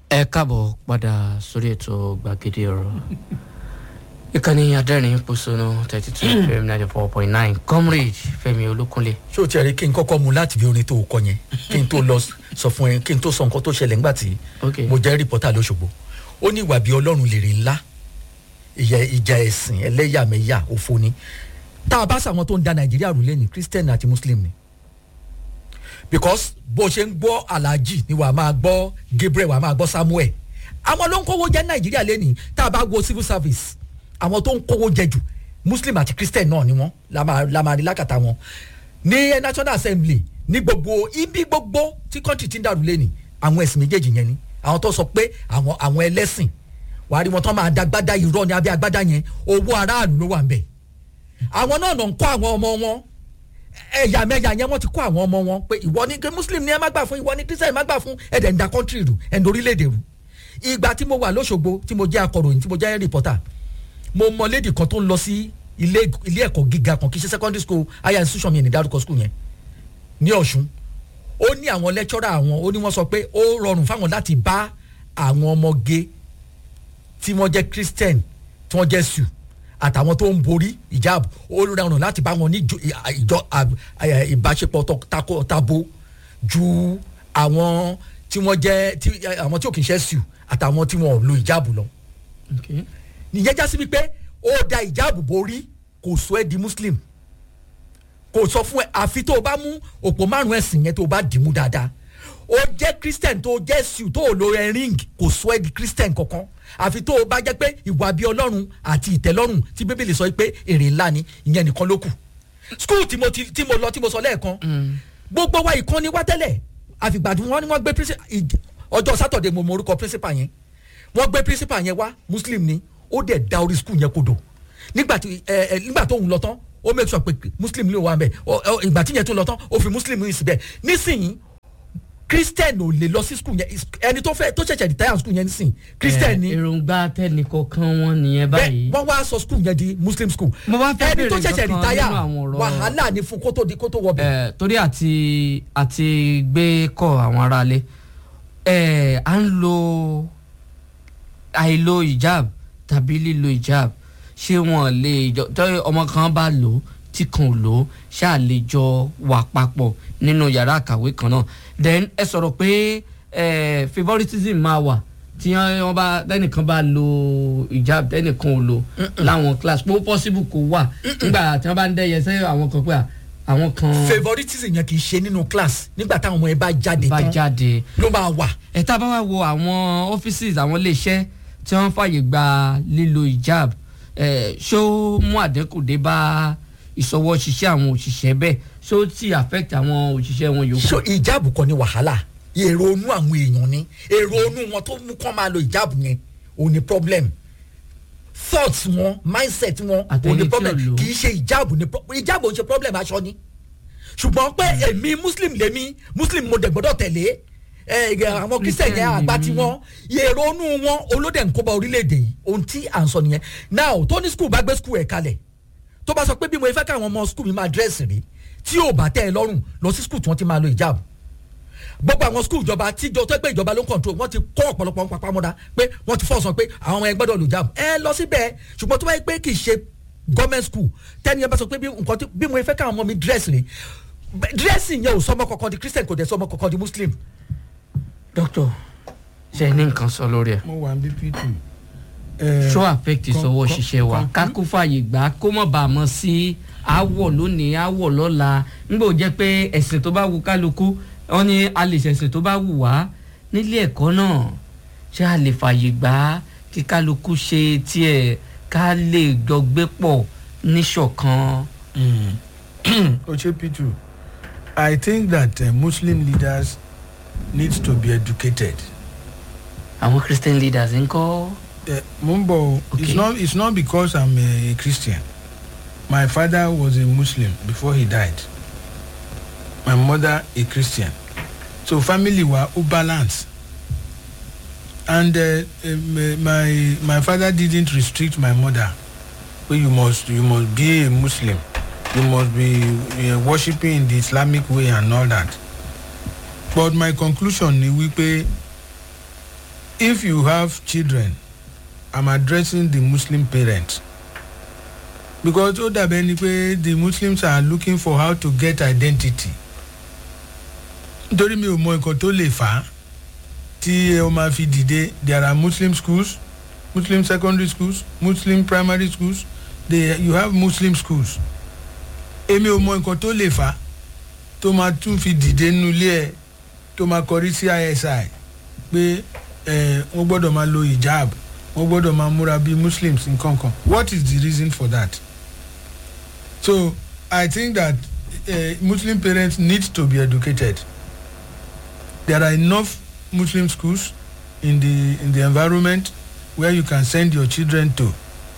ẹ káàbọ̀ padà sórí ètò gbàgede ọ̀rọ̀ ìkànnì adẹ́rìn pọ̀sọ̀nù thirty two fm ninety four point nine comrade fẹmi olókunlé. ṣé o ti rí kí n kọ́kọ́ mu láti bí orin tó o kọ yẹn kí n tó lọ sọ fún ẹ kí n tó sọ nǹkan tó ṣẹlẹ̀ ńgbà tí ok mo jẹ́ rìpọ́tà lọ́sọ̀gbọ̀ ó ní ìwà bí ọlọ́run lèrè ńlá ìyà ìjà ẹ̀sìn ẹlẹ́yàmẹ̀yà òfo ni tá a bá sàwọn tó ń da nàìjíríà rú lẹ́nu christian àti muslim ni because bó ṣe ń gbọ́ alhaji ni wàá máa gbọ́ gabriel wàá máa gbọ́ samuel àwọn ló ń kówó jẹ nàìjíríà lẹ́nu tá a bá wo civil service àwọn tó ń kówó jẹ jù muslim àti christian náà ni wọ́n la máa la máa rí lákàtà wọn ní national assembly ní gbogbo ibi gbogbo tí country ti ń dàrú lẹ́nu àwọn ẹ̀sìn méjèèjì yẹn ni àwọn tó sọ pé àwọn àwọn ẹlẹ́sìn wàá rí wọn tó máa dagbada irọ́ ní abẹ́ agbádá yẹn owó aráàlú ló wà ń bẹ̀ àwọn náà nà ń kọ́ àwọn ọmọ wọn ẹ̀yà mẹ́yà yẹn wọ́n ti kọ́ àwọn ọmọ wọn pé ìwọ ni muslim ni ẹ má gbà fún ìwọ ni christian má gbà fún ẹ̀dẹ̀ ń da country rù ẹ̀ ń dorílẹ̀-èdè rù ìgbà tí mo wà lọ́sọ̀gbọ̀ tí mo jẹ́ akọ̀ròyìn tí mo jẹ́ reporter mo mọ lady kan tó ń lọ sí ilé ilé ẹ̀kọ́ gíga kan kì í ṣe secondary school higher institution mi ní dárúkọ school yẹn ní ọ̀ṣun ó ní àwọn lecturer àwọn ó ní wọ́n sọ pé ó rọrùn fáwọn láti bá àwọn ọmọge tí wọ́n jẹ́ christian tí wọ́n jẹ́ sùn àtàwọn tó ń borí ìjáàb ó rọrùn láti bá wọn ní ìjọ ìjọ ìbáṣepọ̀ tó- tako tabo ju àwọn tí wọ́n jẹ́ tí àwọn tí ò kì í ṣe sùn àtàwọn tí wọ́n ò lo ìjáàbù lọ ok nìyẹn já sí wípé ó da ìjáàbù borí kò sọ ẹ́ di muslim kò sọ fún ẹ àfi tó o bá mú òpó márùn ẹ̀sìn yẹn tó o bá dì mú dáadáa ó jẹ́ christian tó o jẹ́ siu tó o lo ẹ ring kò sọ ẹ́ di christian kankan àfi tó o bá jẹ́ pé ìwà bíi ọlọ́run àti ìtẹ́lọ́rùn tí bíbélì sọ pé èrè ńlá ni ìyẹn nìkan ló kù school tí mo ti tí mo lọ tí mo sọ lẹ́ẹ̀kan gbogbo wa ìkànnì wa tẹ́lẹ̀ àfìgbà tí wọ́n ní wọ́n gbé princi- ìj- ọjọ́ sátọ̀dẹ̀ mo mọ orúkọ principal yẹn wọ́n gbé principal yẹn wá muslim ni ó dẹ̀ da orí school yẹn kodò nígbà tí ẹ ẹ nígbà tó ń lọ tán ó make sure pé muslim ló wà mẹ́ ọ ọ ìgbà tí yẹn tó lọ tán ó fi muslim yìí síbẹ̀ nísìnyí christian ò lè lọ sí school yẹn is- ẹni tó fẹ́ tó ṣẹ̀ṣẹ̀ retire school yẹn nísìnyí christian ni èròǹgbà tẹnìkọ̀ọ̀kan wọn nìyẹn báyìí. bẹ́ẹ̀ wọ́n wá sọ school yẹn di muslim school Mo wá fẹ́ ẹni tó béèrè ṣẹ̀ṣẹ̀ nǹkan retire nínú àwọn ọ̀rọ̀- wàhálà ni fún kó tó di kó tó wọ bẹ̀. ẹ torí àti àti gbé kọ àwọn aráalé ẹ à ń lo àìlo ìjáàb tàbí lílo ìjáàb ṣé wọn lè jọ tọ́ ọmọ kan bá lò ó tí kan ò lò ó ṣáà lè jọ wà papọ̀ nínú yàrá àkàwé kan náà then ẹ sọ̀rọ̀ pé ẹ favouritism máa wà tí wọ́n bá tẹ́nìkan bá lo ìjáàb tẹ́nìkan ò lò láwọn class pé ó possible kó wà nígbà tí wọ́n bá ń dẹ́yẹ sẹ́yìn àwọn kan pé à, àwọn kan favouritism yẹn kì í ṣe nínú class nígbà táwọn ọmọ yẹn bá jáde bá tán jáde ló máa wà. ẹ tá a bá wá wo àwọn offices àwọn iléeṣẹ́ tí wọ́n fàyè gba lílo ìjáàb ẹ ṣó mú àdínkù dé bá ìṣọwọ́ ṣiṣẹ́ àwọn òṣìṣẹ́ bẹ́ẹ̀ ṣó ti affect àwọn òṣìṣẹ́ wọn yòókù. so ìjáàbù kan ní wàhálà èrò onú àwọn èèyàn ni èrò onú wọn tó mú kán máa lo ìjáàbù yẹn òun ni problem thoughts wọn mindset wọn Àtẹni òun tí ni ò problem lò. kì í ṣe ìjáàbù ni pro- ìjáàbù òun ṣe problem aṣọ ni ṣùgbọ́n pé èmi muslim lèmi muslim mo dẹ̀ gbọ́dọ̀ tẹ̀lé ẹ, ẹ, àwọn christian yẹn Christian àgbà lèmi. tí wọn èrò onú wọn olóde nkóba orílẹ̀-èdè yìí ohun tí à ń sọ nìyẹn now tó ní school bá gbé school ẹ̀ kalẹ̀ tó bá sọ pé bí mo fẹ́ káwọn ọmọ school mi máa dírẹ́sì rí tí ò bá tẹ́ ẹ lọ́rùn lọ sí school tí wọ́n ti máa lo ìjáàbù gbogbo àwọn skul ìjọba tíjọ tó pé ìjọba ló ń kọ̀ntró wọ́n ti kọ́ ọ̀pọ̀lọpọ̀ ń papá mọ́ra pé wọ́n ti fọ́ọ̀sán pé àwọn ọmọ ẹ gbọ́dọ̀ lò jáàmù ẹ lọ síbẹ̀ ṣùgbọ́n tó bá yẹ pé kì í ṣe gọ́ọ̀mẹ̀ntì skul tẹ́ni ẹ bá sọ pé bí nǹkan tí bí mo fẹ́ káwọn ọmọ mi dírẹ́sì rè dírẹ́sì yẹn ò sọmọ kankan di christian kò dẹ̀ sọmọ kankan di muslim. doctor ṣe ní nǹkan sọ lórí ẹ mo wà ní bp two. ṣó affect ìṣọwọ́ con- ṣiṣẹ́ wa con- ká kó fàyè gbà kó mọ̀ bá a mọ̀ sí àwọ̀ lónìí àwọ̀ lọ́la nígbà ó jẹ́ pé ẹ̀sìn tó bá wù kálukú wọn ni a lè ṣẹ̀sìn tó bá wù wá nílé ẹ̀kọ́ náà ṣé a lè fàyè gbà kí kálukú ṣe tiẹ̀ ká lè jọ gbé pọ̀ níṣọ̀kan. ochepitu i think that uh, muslim leaders need to be educated. àwọn christian leaders ń kọ́ Uh, mumbo Okay. it's not it's not because i'm a, a christian my father was a muslim before he died my mother a christian so family wa o balance and uh, um, my my father didn't restrict my mother wey you must you must be a muslim you must be uh, worshiping in the islamic way and all that but my conclusion ni wípé if you have children i'm addressing the muslim parents because ó dàbẹ́ ni pé the muslims are looking for how to get identity nítorí mi ò mọ nǹkan tó lè fà á tí ó máa fi dìde there are muslim schools muslim secondary schools muslim primary schools they you have muslim schools èmi ò mọ nǹkan tó lè fà á tó máa tún fi dìde nínú ilé ẹ tó máa kọrí sí isi pé ẹ wọ́n gbọ́dọ̀ máa lo hijab wọ́n gbọ́dọ̀ máa múra bíi muslims nǹkan kan what is the reason for that so i think that uh, muslim parents need to be educated there are enough muslim schools in the in the environment where you can send your children to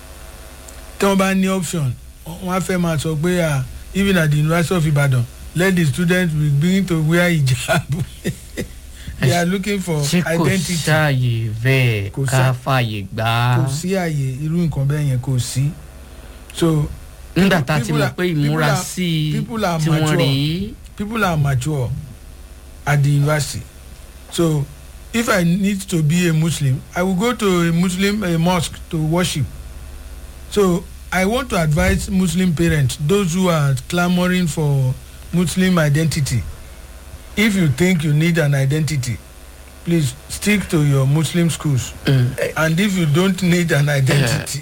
tí wọ́n bá ní option wọ́n á fẹ́ máa sọ pé ah even at the university of ibadan let the students be begin to wear hijab they are looking for ṣé kò identity ṣàyè bẹ́ẹ̀ Kò ká sá- fàyè gbà á kò sí àyè irú nǹkan bẹ́ẹ̀ yẹn kò sí so nígbà tá a ti people mọ̀ are- pé ìmúra people are- sí i people are tí wọ́n mature. rí people are mature at the university so if i need to be a muslim i will go to a muslim a mosque to worship so i want to advise muslim parents those who are clamouring for muslim identity if you think you need an identity please stick to your muslim schools Mm. and if you don't need an identity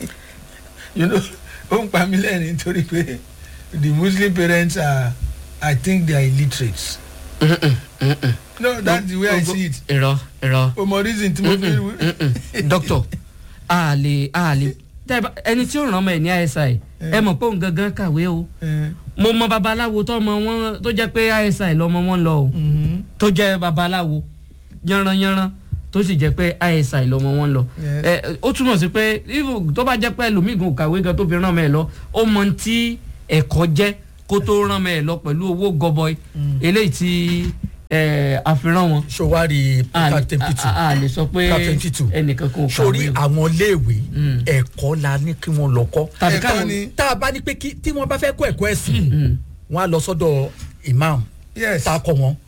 you know ó ń pa mí lẹ́rìn nítorí pé the muslim parents are i think they are illiterate Mm-mm, mm-mm. no that's the way i see it irọ́ irọ́ o mọ reason tí mo fi Mm-mm. doctor a lè a lè tẹ́ ẹ bá- ẹni tí ó ràn ọmọ ẹ̀ ní isi ẹ mọ̀ pé òun gangan kàwé o Eh, mo mọ babaláwo tó ọmọ wọn tó jẹ́ pé isi lọmọ wọn lọ o mhm, tó jẹ́ babaláwo yanranyanran tó sì jẹ́ pé isi lọmọ wọn lọ Yes. ẹ ó túmọ̀ sí pé even tó bá jẹ́ pé ẹlòmíì kàwé gan tó fi ràn ọmọ ẹ̀ lọ ó mọ ohun tí ẹ̀kọ́ jẹ́ kó tó ràn ọmọ ẹ̀ lọ pẹ̀lú owó gọbọi eléyìí tí ẹ, àfihàn wọn sowari a lè- captain a- pitu a- a lè sọ pé Captain Pitu. ẹnìkan kò sórí kàwé o. àwọn iléèwé Mm. ẹ̀kọ́ la ní kí wọ́n lọ kọ́ tàbí ẹ̀kọ́ káwọn ni tá a bá ní pé kí tí wọ́n bá fẹ́ kọ́ ẹ̀kọ́ ẹ̀sìn Mm. wọ́n á lọ sọ́dọ̀ imam yes tá a kọ́ wọn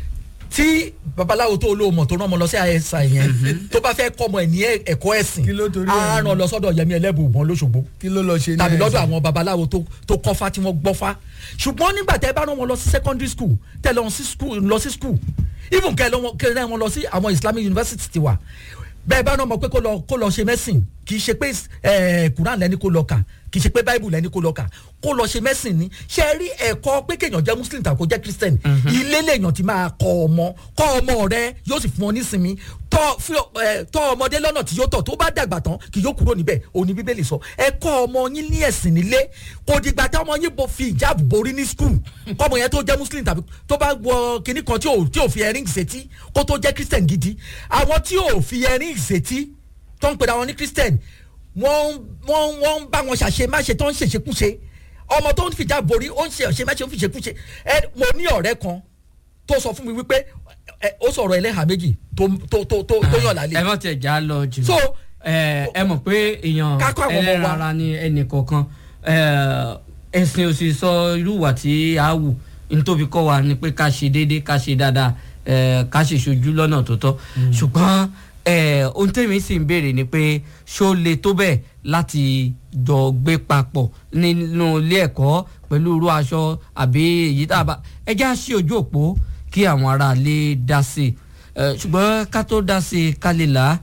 tí babaláwo tó olóòmọ̀ tó rán ọmọ lọ sí àyẹ̀sà yẹn tó bá fẹ́ kọ́ ọmọ ẹ̀ ní ẹ̀kọ́ ẹ̀sìn Kí ló torí ẹ̀ á ní? rán lọ sọ́dọ̀ yẹmi ẹlẹ́bùbọn lóṣogbo kí ló lọ ṣe ní tàbí lọ́dọ̀ ẹ̀sìn? àwọn babaláwo tó tó kọ́fá tí wọ́n gbọ́fá ṣùgbọ́n nígbà tẹ́ bá rán wọn lọ sí secondary school tẹ́ lọ sí school lọ sí school even kẹ́ lọ wọn- kẹ́ rán wọn lọ sí àwọn islamic university ti wà bẹ́ẹ̀ bá rán wọn pé kó lọ kó lọ ṣe medicine kì í ṣe pé eh, quran lẹ́ni kó lọ kà kì í ṣe pé bible lẹ́ni kó lọ kà kó lọ ṣe medicine ni ṣe é rí ẹ̀kọ́ pé kéèyàn jẹ́ muslim tàbí kó jẹ́ christian ilé lèèyàn ti máa kọ́ ọmọ kọ́ ọmọ rẹ yóò sì fún ọ nísinmi tọ́ fi ọ- eh, tọ́ ọmọdé lọ́nà tí yóò tọ̀ tó bá dàgbà tán kì yóò kúrò níbẹ̀ òní bíbélì sọ ẹ kọ́ ọmọ yín ní ẹ̀sìn nílé kò dìgbà tí ọmọ yín bo fi ìjáàbù borí ní skul kọ́mọ yẹn tó jẹ́ muslim tàbí tó bá wọ kinní kan tí ò tí ò fi ẹring ṣètí kó tó jẹ́ christian gidi àwọn tí ò fi ẹring ṣètí tó ń pè àwọn ní christian wọ́n wọ́n wọ́n ń bá wọn ṣàṣe má ṣe tó ń ṣèṣekúṣe ọmọ tó ń fìjà borí ó ń ṣe ọ̀ṣẹ́ má ṣe ó ń fìṣekúṣe ẹ mo ní ọ̀rẹ́ kan tó sọ fún mi wípé ẹ, ó sọ̀rọ̀ ẹlẹ́hà méjì tó tó tó tó tó yàn lálẹ́ ẹ mọ̀ tẹ̀ já lọ jù. so ẹ ẹ mọ̀ pé èèyàn Ká kọ́ àwọn ọmọ wa. ẹlẹ́ran ara ni ẹnì kọ̀ọ̀kan ẹ, ẹ̀sìn òsì sọ irú ìwà tí a wù nítorí kọ́ wa ni pé ká ṣe déédéé ká ṣe dáadáa ẹ, ká ṣe ṣojú lọ́nà tó tọ́ ṣùgbọ́n ẹ, ohun tèmi sì ń béèrè ni pé ṣó le tó bẹ́ẹ̀ láti jọ gbé papọ̀ nínú ilé ẹ̀kọ́ pẹ̀lú irú aṣọ àbí èyí tá a bá ẹ já sí ojú òpó kí àwọn aráalé dá sí i ẹ, ṣùgbọ́n ká tó dá sí i ká lè là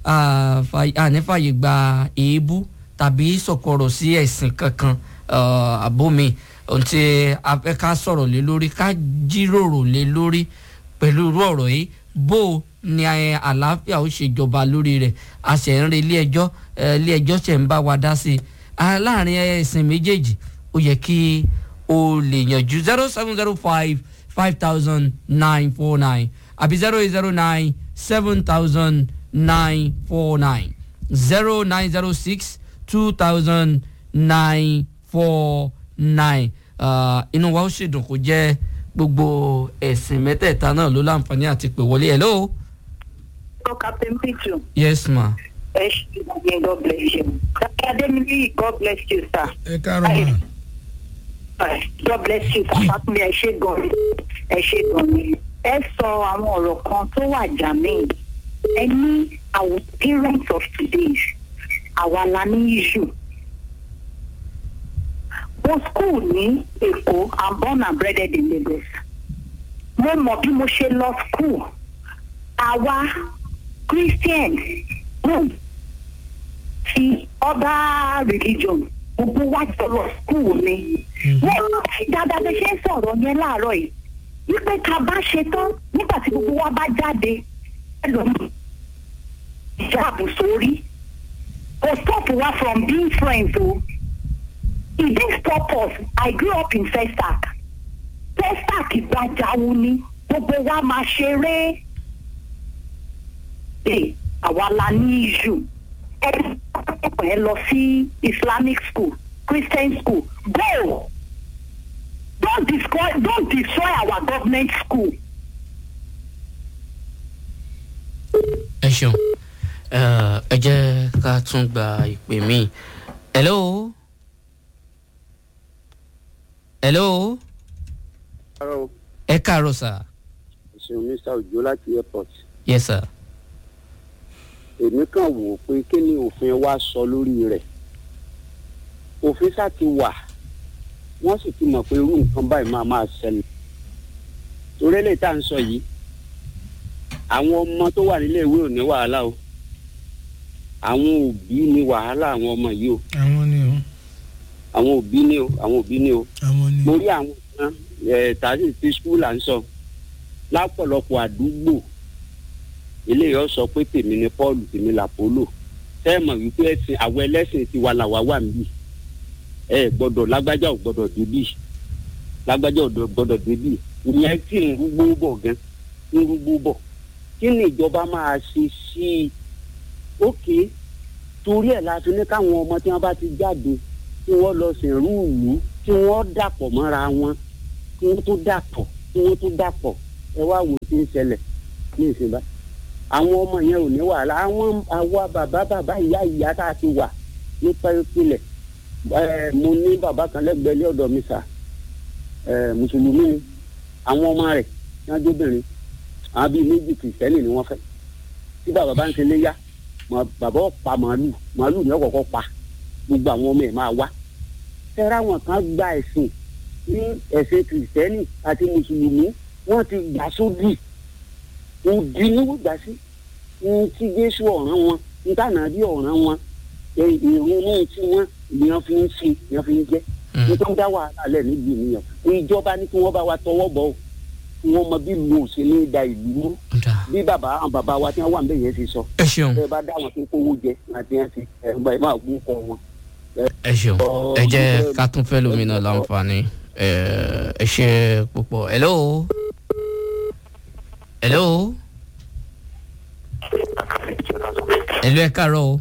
á ànífàyè gba èébú tàbí sọ̀kọ̀rọ̀ sí ẹ̀sìn kankan uh, àbómi ohun tí a fẹ́ ká sọ̀rọ̀ lé lórí ká jíròrò lé lórí pẹ̀lú irú ọ̀rọ̀ yìí bó o ní ẹ, àlàáfíà ó ṣe jọba lórí rẹ̀ a ṣẹ̀ ń re ilé ẹjọ́ ẹ, ilé ẹjọ́ ṣẹ̀ ń bá wa dá sí i Ah, láàrin ẹ̀sìn méjèèjì ó yẹ kí o lè yànjú zero seven zero five five thousand nine four nine àbí zero eight zero nine seven thousand nine four nine zero nine zero six two thousand nine four nine inú wa ó ṣèdùn kó jẹ́ gbogbo ẹ̀sìn mẹ́tẹ̀ẹ̀ta náà ló láǹfààní àti pè wọlé hello So Captain Pichu, yes ma ẹ ṣe ìgbìyànjú God bless you. Dr. Ademili, God bless you, sir. ẹ káàárọ̀ mà Uh, God bless you, sir. Fákúnlé ẹ ṣe gan ni. Ẹ ṣe gan ni. Ẹ sọ àwọn ọ̀rọ̀ kan tó wà jàmíì any our parents of today àwa la ní issue mo school ní èkó i'm born and bred in lagos mo mọ bí mo ṣe lọ school àwa christians mo ti other religion gbogbo wa jọ lọ school ni wọ́n rántí dáadáa bí ṣe ń sọ̀rọ̀ yẹn láàárọ̀ yìí wípé ká bá ṣe tán nígbà tí gbogbo wa bá jáde ẹlòmíì ìjáàbù sórí kò stop wa from being friends o it didn't stop us i grew up in festac festac gbajawu ni gbogbo wa máa ṣeré ẹ àwa la ní issue ẹ ẹ lọ sí islamic school christian school go don't destroy don't destroy our government school. ẹ ṣeun ẹ ẹ jẹ́ ká tún gba ìpè míì hello hello Hello, ẹ káàárọ̀ sà ṣeun mr ojo láti airport yes sir èmi kàn wò ó pé kí ni òfin wa sọ lórí rẹ̀ òfin sá ti wà wọ́n sì ti mọ̀ pé irú nǹkan báyìí máa máa ṣẹlẹ̀ torí lè tá à ń sọ yìí àwọn ọmọ tó wà nílé ìwé ò ní wàhálà o àwọn òbí ní wàhálà àwọn ọmọ yìí o àwọn ni o àwọn òbí ní o àwọn òbí ní o àwọn ni mo rí àwọn kan ẹ̀ tàbí ti skul à ń sọ lápọ̀lọpọ̀ àdúgbò eléyìí ó sọ pé tèmi ni paul tèmi làpólò sẹ́ẹ̀mọ̀ wípé ẹ̀sìn àwọn ẹlẹ́sìn ti wà làwà wà níbí ẹ gbọ́dọ̀ lágbájá ò gbọ́dọ̀ débì lágbájá ò gbọ́dọ̀ débì ìyẹn tí ń rúgbó bọ̀ gan ń rúgbó bọ̀ kí ni ìjọba máa ṣe sí i ókè torí ẹ̀ la fi ní káwọn ọmọ tí wọ́n bá ti jáde kí wọ́n lọ sìnrú ìlú kí wọ́n dàpọ̀ mọ́ra wọn kí wọ́n tó dàpọ̀ kí wọ́n tó dàpọ̀ ẹ wá wò ó ti ń ṣẹlẹ̀ ní ìsìnbá àwọn ọmọ yẹn ò ní wàhálà àwọn àwa bàbá bàbá ìyá ìyá tá a ti wà nípa ìpìlẹ̀ ẹ mo ní bàbá kan lẹ́gbẹ̀ẹ́ ilé ọ̀dọ̀ mi sà ẹ mùsùlùmí ni àwọn ọmọ rẹ̀ ní adébìnrin àwọn bíi méjì kìrìsìtẹ́nì ni wọ́n fẹ́ tí bàbá bá ń ṣe léyà mọ bàbá ó pa màálù màálù ni ó kọ́kọ́ pa gbogbo àwọn ọmọ ẹ̀ máa wá tẹ́ra wọn kan gba ẹ̀sìn ní ẹ̀sìn kìrìsìtẹ́nì àti mùsùlùmí wọ́n ti gbà sódì òdì ní wọ́n gbà sí ní tí jésù ọ̀ràn wọn ní tànà bí ọ̀ràn wọn ìrònú tí wọ́n ìyàn fi ń ṣe ìyàn fi ń jẹ́ ní tó ń dá wàhálà lẹ̀ níbi ìnìyàn ìjọba ní kí wọ́n bá wa tọwọ́ bọ̀ ọ́ kí wọ́n mọ bí lu òṣèlú da ìlú mú ọ̀dà bí bàbá àwọn bàbá wa tí wọ́n wà níbẹ̀ yẹn ti sọ ẹ ṣeun ẹ bá dá wọn tó kówó jẹ àti ẹ ti ẹ gbà ẹ máa gún kọ wọn. ẹ ṣeun ẹ jẹ́ ká tún fẹ́ lómi náà láǹfààní ẹ ẹ ṣe púpọ̀ hello hello hello ẹ káàárọ̀ o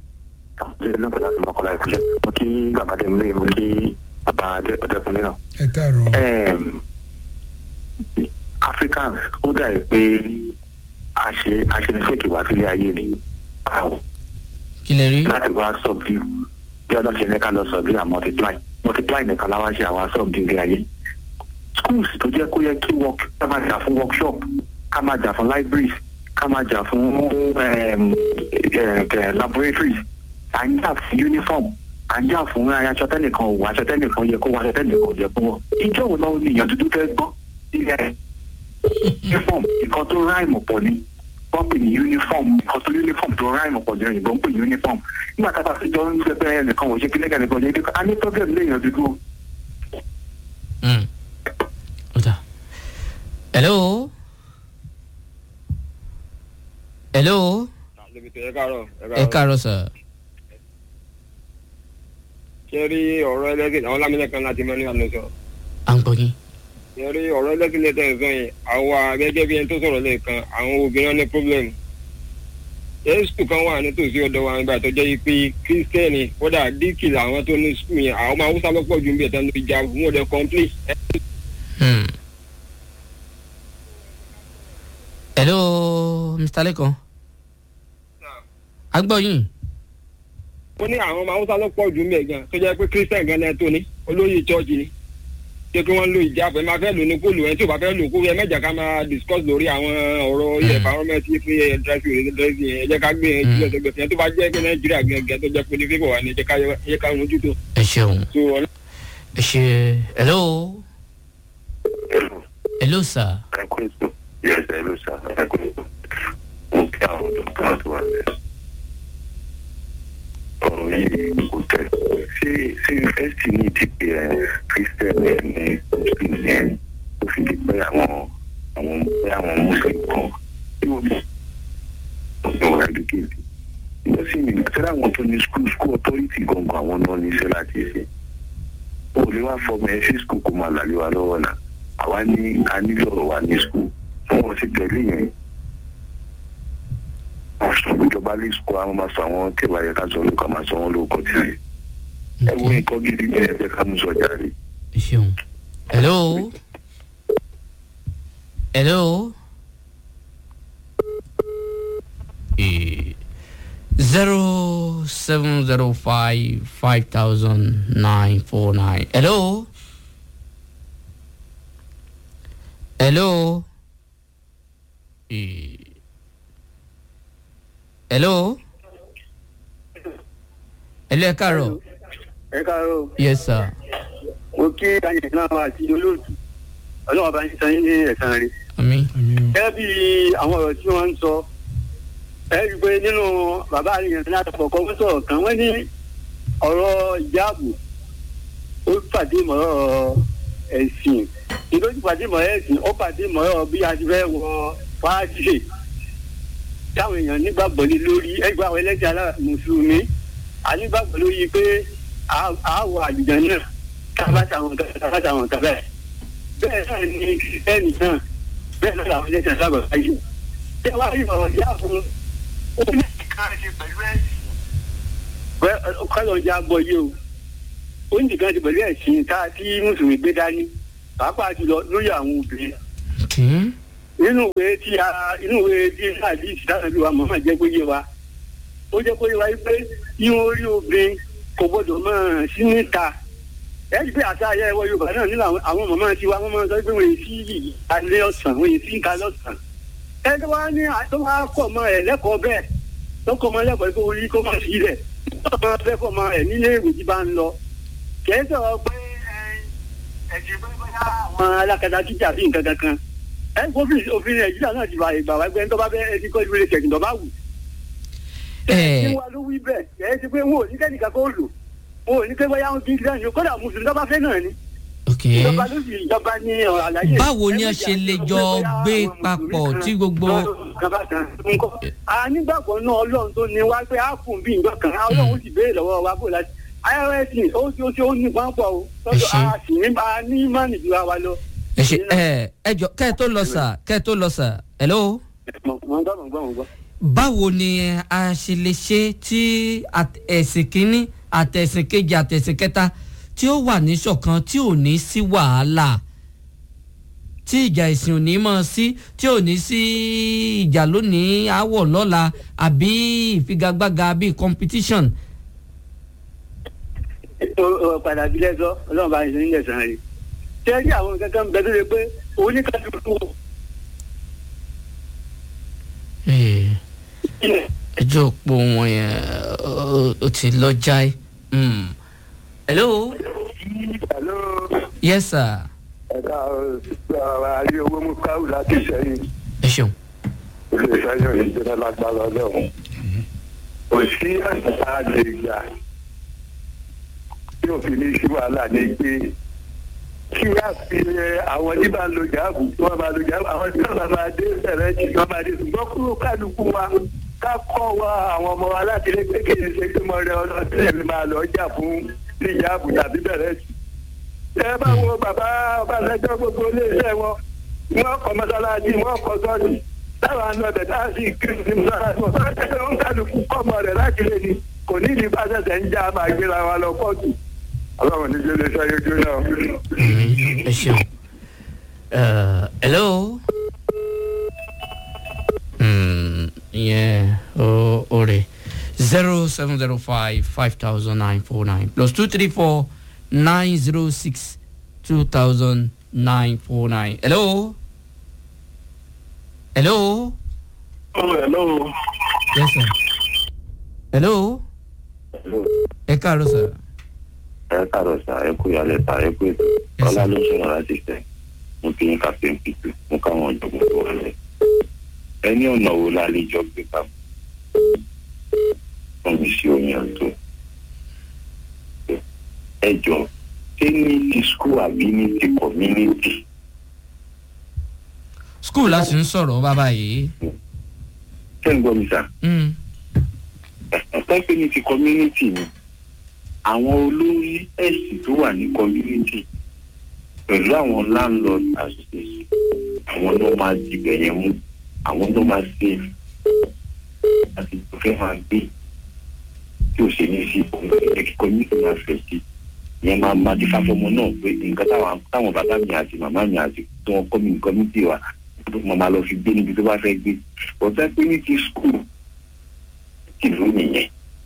mo kí gàmádé mi lóye mo kí bàbá ọdẹkùnrin náà. ẹ káàárọ̀ Em, africans ó dà pé a ṣe a ṣe ní fèkì wá sílé ayé ni Báwo? kí lè rí láti wá subdue bí ọdún ṣe ní ká lọ subdue and multiply multiply nìkan láwa ṣe àwa subdue ilé ayé schools tó jẹ́ kó yẹ kí work ká máa jà fún workshop ká máa jà fún libraries ká máa jà fún em, eh, eh, laboratories à ń jà fún uniform à ń jà fún aṣọ tẹ́nìkan ò wọ aṣọ tẹ́nìkan yẹ kó wọ aṣọ tẹ́nìkan ò yẹ kó wọ ìjọ wo náà ni èèyàn dúdú fẹ́ gbọ́ ilẹ̀ uniform nǹkan tó ráìmù pọ̀ ni wọ́n pè ní uniform nǹkan tó uniform tó ráìmù pọ̀ ní òyìnbó ń pè ní uniform nígbà tá a bá fi jọ ń ṣe pé ẹnìkan ò ṣe kí nìkan nìkan yẹ kí a ní problem léèyàn dúdú o. Mm. ọ̀dà hello hello ẹ káàárọ̀ sà ṣe rí ọ̀rọ̀ ẹlẹ́gìn àwọn lámìlẹ́kan láti mẹ́rin àná sọ. à ń gbọ́ yín ṣe rí ọ̀rọ̀ ẹlẹ́gìn lẹ́tẹ̀ ń sọ yẹn àwa gẹ́gẹ́ bí ẹni tó sọ̀rọ̀ lẹ́ẹ̀kan àwọn obìnrin ní problem. ṣé skul kan wà nítòsí ọ̀dọ̀ wa nígbà tó jẹ́ pé kírísítẹ́nì kódà díkì làwọn tó ní skul yẹn àwọn ọmọ haúsá lọ́pọ̀ ju bí ẹ̀tàn ló jà fún ọ̀dẹ kọ́ńplé. Hmm. hello mr lekan a gbọ́ yín ó ní àwọn ọmọ haúsá lọ́pọ̀ ju bí ẹ̀gàn tó jẹ́ pé kírísítẹ́nì gan náà tó ní olóyè chọ́ọ̀chì ni. ṣé kí wọ́n lo ìjáàbù ẹ máa fẹ́ lò ní kó lò ẹ tí ò bá fẹ́ lò kó ẹ mẹ́jà ká máa discuss lórí àwọn ọ̀rọ̀ ilẹ̀ environment fún ẹ dressing ẹ dressing ẹ jẹ́ ká gbé ẹ jùlọ sẹ́gbẹ̀ẹ́ fìyẹn tó bá jẹ́ pé nàìjíríà gẹ́gẹ́ tó jẹ́ pé ní fífọ̀ wà ní ẹ jẹ́ ká mójútó. ẹ ṣeun so ọ̀nà ẹ ṣe hello hello sir Yes, hello, sir. Mo kí àwọn dọ́kítà tó wà lẹ́sìn. ọ̀rọ̀ yìí kò tẹ̀. ṣé ṣé yunifásitì ní ìdíje ẹ̀ christian ẹ̀ ní muslim ẹ̀ tó fi di pé àwọn àwọn pé àwọn muslim kan tí wọ́n bí ọ̀rọ̀ educate. ìgbà sí mi tẹ́lẹ̀ àwọn tó ní school school authority gangan àwọn náà ní iṣẹ́ láti ṣe. o lè wá fọmọ ẹ sí school kó máa làlẹ́ wa lọ́wọ́ náà àwa ní a nílò ọ̀rọ̀ wa ní school wọn ti tẹ̀lé yẹn ọ̀sùn ìjọba lè sọ àwọn máa sọ àwọn tí ìwà yẹn ká sọ lóko máa sọ wọn lóko tí ẹ ẹ wo nǹkan gidi ní ẹgbẹ́ ká mú sọ jáde. ẹ ṣeun hello hello Eh, zero seven zero five five thousand nine four nine hello hello Eh, hello hello ẹ káàárọ̀ ẹ káàárọ̀ yes sir mo kí ayé náà àti olóòtú ọlọ́wọ́ bá ń san yín ní ẹ̀sán rí. ami gẹ́gẹ́ bí àwọn ọ̀rọ̀ tí wọ́n ń sọ ẹ rí i pé nínú bàbá àríyàn ní àtọ̀kọ̀ wọ́n sọ̀rọ̀ kan wọ́n ní ọ̀rọ̀ ìjáàbù ó pàdé mọ́rọ̀ ẹ̀sìn nítorí pàdé mọ́rọ̀ ẹ̀sìn ó pàdé mọ́rọ̀ bí a ti fẹ́ wọ fáàjì táwọn èèyàn nígbàgbọ́ lé lórí ẹgbẹ́ àwọn ẹlẹ́sìn alá mùsùlùmí ànígbàgbọ́ lórí pé àwọ̀ àlùjá náà kábàtà àwọn kábàtà àwọn kábàtà bẹ́ẹ̀ náà ni kìrìsìtẹ́nì náà bẹ́ẹ̀ náà làwọn ẹlẹ́sìn alábàá yìí ṣé wàá rí ọ̀rọ̀ ìyá fún ó ní nǹkan ṣe pẹ̀lú ẹ̀sìn. bẹ́ẹ̀ kọ́lọ̀ ọjà gbọ́ yé o ó ní nǹkan ṣe pẹ̀lú ẹ̀sìn tá a tí mùsùlùmí gbé dání pàápàá jùlọ lórí àwọn obìnrin okay. nínú ìwé tí a inú ìwé tí àdí ìsìláàbí wa mọ̀mọ́ jẹ́ pé yé wa ó jẹ́ pé wáyé pé irun orí obìnrin kò gbọ́dọ̀ máa sí níta ẹ̀rí pé àti ayé ẹwọ́ yorùbá náà nínú àwọn mọ̀mọ́ tí wa wọ́n máa sọ pé wọ́n yìí sí alẹ́ ọ̀sán wọ́n yìí sí nǹkan lọ́sàn ẹni wá ní tó wá kọ̀ mọ́ ẹ̀ lẹ́kọ̀ọ́ bẹ́ẹ̀ tó kọ̀ mọ́ lẹ́kọ̀ọ́ pé orí kó má sí rẹ̀ tó máa fẹ́ kọ̀ mọ́ ẹ̀ nílé ìwé tí bá ń lọ kẹ́ẹ́ sọ̀rọ̀ pé ẹ̀jẹ̀ pé bóyá àwọn alákatá jíjà bí nǹkan kankan ẹ gómìn òfin nàìjíríà náà ti bá ìgbà wá gbẹ ń tọ́ba bẹ́ẹ̀ ẹtí kọ́ ìwé ṣẹ̀kìn tọ́ba wù. ẹ ṣé wàá ló wí bẹ́ẹ̀ ẹ ti pé wọn ò ní kẹ́nìkan kó lò wọn ò ní pé bóyá wọn kì í kíláà ní kódà mùsùlùmí tọ́ba fẹ́ náà ni. ok ìjọba ló sì ìjọba ní àlàyé. báwo ni a ṣe lè jọ gbé papọ̀ tí gbogbo. a nígbàgbọ́ náà ọlọ́run tó ní wá pé a fún bí nǹkan kan ọlọ́run ó sì béèrè lọ́wọ́ wa bó láti irs ó ti ó ti ó ní pọ́npọ́ o tọ́jú a sì ní a ní mánì ju wa lọ. ẹ ṣe ẹ ẹ jọ kẹ́ ẹ tó lọ sà kẹ́ ẹ tó lọ sà hello. mọ̀ ń gbọ́ mọ̀ ń gbọ́ mọ̀ ń gbọ́. báwo ni a ṣe lè ṣe tí at- ẹ̀sìn kínní àtẹ̀sìn kejì àtẹ̀sìn kẹta tí ó wà ní ṣọ̀kan tí ò ní sí wàhálà tí ìjà ìsìn ò ní mọ̀ sí tí ò ní sí ìjà lónìí àwọ̀ lọ́la àbí ìfigagbága bíi competition. ó padà bí lẹ́sọ́ ọlọ́run bá ń ṣe nílẹ̀ sàn rí. ṣé rí àwọn kankan bẹ tó ṣe pé oníkàtúntò Eh, ilẹ̀ ẹjọ́ òpó wọn yẹn ó- ó ti lọ jáì. Mm. hello hello yes sir ẹ̀ka àárí owó mú káwù láti sẹ́yìn ẹ ṣeun. ilé iṣẹ́ yóò ní jẹ́ lágbára ọlọ́run kò sí àṣà lè gbà tí òfin ní sí wàhálà ní pé kí á fi ẹ, àwọn tí bá ń lo jáàbù tí wọ́n bá lo jáàbù àwọn tí wọ́n bá máa dé bẹ̀rẹ̀ tí wọ́n máa dé ṣùgbọ́n kúrò kálukú wa ká kọ́ wa àwọn ọmọ wa láti lé pé kí n ṣe pé mo rẹ ọlọ́sẹ̀ mi máa lọ jà fún ní jáàbù tàbí bẹ̀rẹ̀ sí. ẹ bá wo bàbá ọbaṣẹjọ gbogbo iléeṣẹ́ wọn wọ́n kọ́ mọ́sálásí wọ́n kọ́ sọ́ọ̀nì táwọn àna ọbẹ̀ tá a sì kiri sí mọ́sálásí wọn bá tẹ́lẹ̀ ń kálukú kọ́mọ rẹ̀ láti lé ní kò ní ìdí bá ṣẹ̀ṣẹ̀ ń já máa gbéra wa lọ kóòtù. ọlọ́run ní jẹ́ iléeṣẹ́ yójú náà. Mm, ẹ ṣeun. Uh, hello. Mm, yeah, oh, ore. Zero seven zero five five thousand nine four nine plus two three four nine zero six two thousand nine four nine. hello. hello. Oh, hello. yes sir. hello. ẹ káàárọ̀ sir. ẹ káàárọ̀ sà ẹ kú ìyàlẹ̀ sà ẹ kú ètò Yes, ọlá sir. ló ń sọ̀rọ̀ láti tẹ̀ mo kí yín captain pitu mo káwọn ọ̀jọ̀gbọ́n tó wà lẹ̀ ẹ ní ọ̀nà wo la lè jọ gbé ká fún mi sí omi ọ̀tún ẹ jọ ṣé ní ti school àbí ní ti community school láti ń sọ̀rọ̀ bàbá yìí. ṣé ń gbọ́ mi sà Mm. ẹ̀pẹ́ pé ní ti community ni àwọn olórí ẹ̀sìn tó wà ní community pẹ̀lú àwọn landlord association àwọn ló máa dìbẹ̀ yẹn mú àwọn ló máa save àti tó fẹ́ máa gbé tí ò ṣe ní sí òun ẹ̀jẹ̀ kí community máa fẹ̀ sí ìyẹn máa máa di fáfọmọ náà pé nǹkan táwọn táwọn bàbá mi àti màmá mi àti tí wọ́n kọ́ mi ní community wa mo máa lọ fi gbé níbi tó bá fẹ́ gbé ọ̀tá pé ní ti school tìlú nìyẹn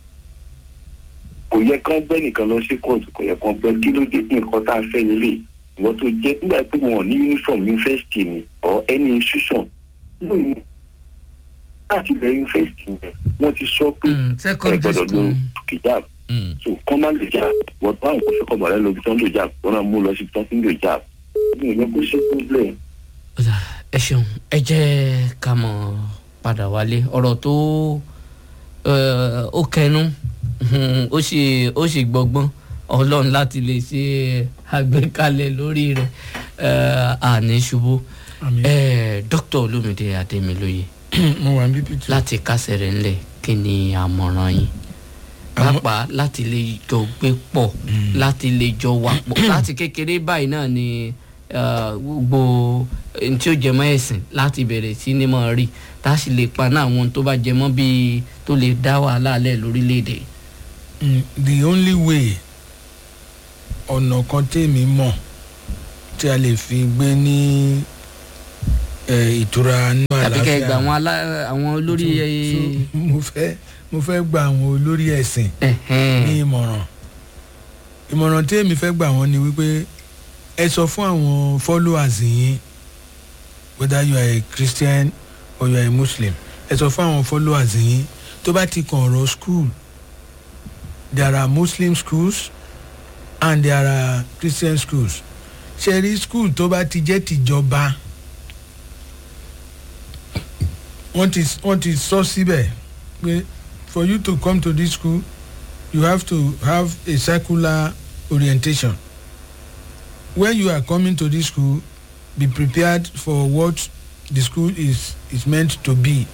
kò yẹ kán bẹ́ nìkan lọ sí kóòtù kò yẹ kán bẹ́ kí ló dé ní nǹkan tá a fẹ́ lélẹ̀ ìwọ́n tó jẹ́ nígbà pé wọn ò ní uniform university ni or any institution lóyún láti bẹ university yẹn wọ́n ti sọ pé Mm, ẹ secondary gbọ́dọ̀ lo school. kìjáàb Mm. so kán má lè jà wọ́n bá àwọn kò fẹ́ kọ́ mọ̀lẹ́ lóbi tó ń lò jà wọ́n náà mú lọ sí tó ń lò jà mi ò yẹ kó ṣe problem. Ó dà, ẹ ṣeun ẹ jẹ́ ká mọ̀ padà wálé ọ̀rọ̀ tó eh, ó kẹnu mhm, ó sì ó sì gbọgbọ́n ọlọ́run láti lè ṣe àgbékalẹ̀ lórí rẹ̀ eh, àní ṣubú àmì Eh, dókítà olómìnira adémilóye mo wà ní pp2 láti kásẹ̀ rẹ̀ ńlẹ̀ kí ni àmọ̀ràn yín Àmọ́- pàápàá láti lè jọ gbé pọ̀ láti lè jọ wà pọ̀ láti kékeré báyìí náà ni eh, gbogbo ohun tí ó jẹ mọ́ ẹ̀sìn láti bẹ̀rẹ̀ sí ní mọ̀ rí tá a sì lè paná àwọn ohun tó bá jẹ mọ́ bíi tó lè dá wàhálà lẹ̀ lórílẹ̀‐èdè. Mm, the only way ọ̀nà kan tèmi mọ̀ tí a lè fi gbé ní eh, ìtura nínú tàbí kẹ́ ẹ gba àlàáfíà àwọn alá- àwọn olórí So- so mo fẹ́ mo fẹ́ gba àwọn olórí ẹ̀sìn ní ìmọ̀ràn ìmọ̀ràn tí èmi fẹ́ gbà wọ́n ni wípé ẹ sọ fún àwọn followers yín whether you are a christian or you are a muslim ẹ sọ fún àwọn followers yín tó bá ti kàn ọ̀rọ̀ school there are muslim schools and there are christian schools ṣe rí school tó bá ti jẹ́ tìjọba wọ́n ti wọ́n ti sọ síbẹ̀ pé for you to come to this school you have to have a circular orientation when you are coming to this school be prepared for what the school is is meant to be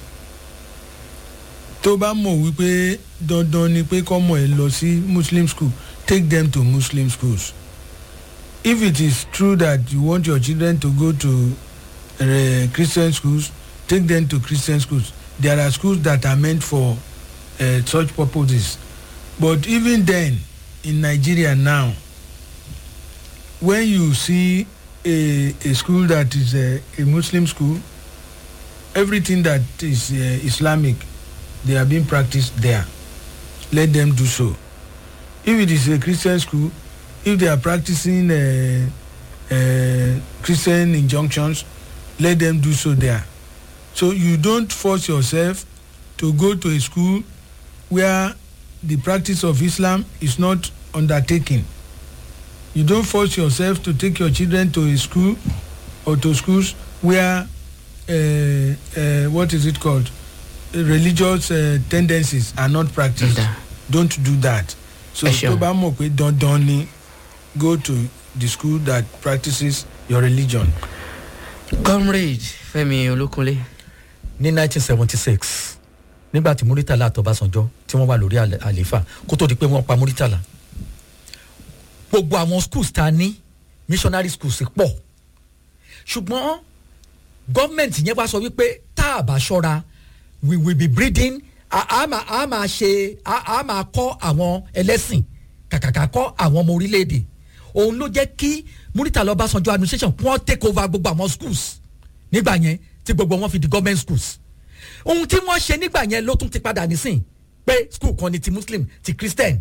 tó bá mọ̀ wípé dandan ni pé kọ́mọ ẹ lọ sí muslim school take them to muslim schools if it is true that you want your children to go to uh, christian schools take them to christian schools there are schools that are meant for uh, such purposes but even then in nigeria now when you see a a school that is a, a muslim school everything that is uh, islamic they are being practiced there let them do so if it is a christian school if they are practicing uh, uh, christian injunctions let them do so there so you don't force yourself to go to a school where the practice of islam is not undertaken you don't force yourself to take your children to a school or to schools where uh, uh, what is it called religious uh, tendencies are not practiced Ǹda. don't do that so Ẹ ṣeun. tó bá mọ̀ pé dandan ni go to the school that practices your religion. comrade fẹmi olókunlé ní 1976 nígbà tí muritala àtọbásanjọ́ tí wọ́n wà lórí àlè- àlééfà kó tó di pé wọ́n pa muritala gbogbo àwọn schools ta ní missionary schools pọ̀ ṣùgbọ́n gọ́ọ̀mẹ̀ntì yẹn wá sọ wípé tá a bá ṣọ́ra we will be breeding a a máa a máa ṣe a a máa kọ́ àwọn ẹlẹ́sìn kàkàkà kọ́ àwọn ọmọ orílẹ̀-èdè òun ló jẹ́ kí muritala ọbásanjọ́ administration kí wọ́n take over gbogbo àwọn schools nígbà yẹn tí gbogbo wọn fi di government schools ohun tí wọ́n ṣe nígbà yẹn ló tún ti padà nísìn pé school kan ni ti muslim ti christian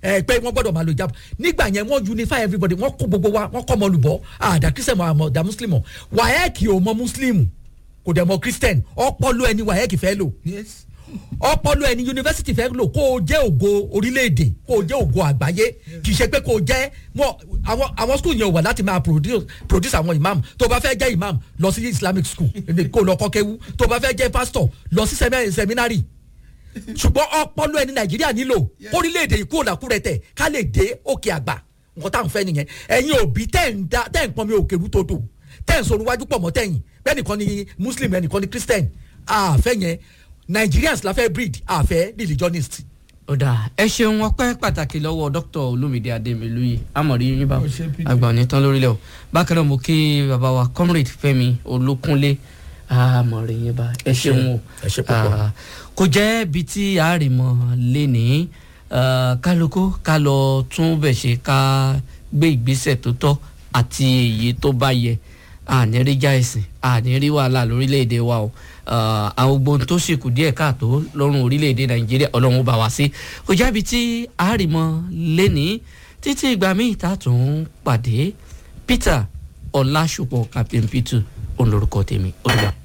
ẹ pé wọ́n gbọ́dọ̀ máa lo ìjábọ̀ nígbà yẹn wọ́n unify everybody wọ́n kó gbogbo wa wọ́n kọ́ ọmọ olùbọ́ àdá christian mọ̀ àmọ̀ ọ̀dà muslim wàhẹ́ẹ̀kì ò mọ muslim kò dẹ̀ mọ christian ọpọlọ ẹni wàhẹ́ẹ̀kì fẹ́ lò yes ọpọlọ ẹni yunifásitì fẹ́ lò kó o jẹ́ ògo orílẹ̀-èdè kó o jẹ́ ògo àgbáyé kì í ṣe pé kó o jẹ́ wọn àwọn àwọn school yẹn ò wà láti máa produce produce àwọn imam tó o bá fẹ́ jẹ́ imam lọ sí islamic school kó o lọ kọ́ kéwú tó o bá fẹ́ jẹ́ pastor lọ sí semi- seminary ṣùgbọ́n ọpọlọ ẹni nàìjíríà nílò kórílẹ̀-èdè ikú òlàkúrẹ́ tẹ̀ ká lè dé òkè àgbà nǹkan tá à ń fẹ́ nìyẹn ẹ̀yin òbí tẹ̀ ń da tẹ̀ ń pọn mi òkè rútòdò tẹ̀ ń sọ̀rọ̀ wájú pọ̀ mọ́ tẹ̀yìn bẹ́ẹ̀ nìkan ni muslim ẹnìkan ni christian àfẹ́ yẹn nigerians la fẹ́ breed àfẹ́ religionist. ọ̀dà ẹ ṣeun ọpẹ́ pàtàkì lọ́wọ́ dr olumide ademiluyi amọ̀rí yín bá Ó ṣe Peter. àgbà òní tán lórílẹ̀ o bákan náà mo kí bàbá wa comrade fẹ́mi olókúnlé amọ̀rí yín bá ẹ ṣeun o ẹ ṣe púpọ̀. Ah, kò jẹ́ ibi tí a rì mọ́ lénìí ah, kálukú ká lọ tún bẹ̀ ṣe ká gbé ìgbésẹ̀ tó tọ́ àti èyí tó bá yẹ àní rí já ẹ̀sìn àní rí wàhálà lórílẹ̀‐èdè wa o Ah, àwọn gbogbo tó sì kù díẹ̀ káàtó lọ́rùn orílẹ̀‐èdè nàìjíríà ọlọ́run ó bá wa sí kò jẹ́ ibi tí a rì mọ́ lénìí títí ìgbà míì tá a tún pàdé peter ọlásùpọ̀ captain peter òun lorúkọ tèmi ó dìgbà.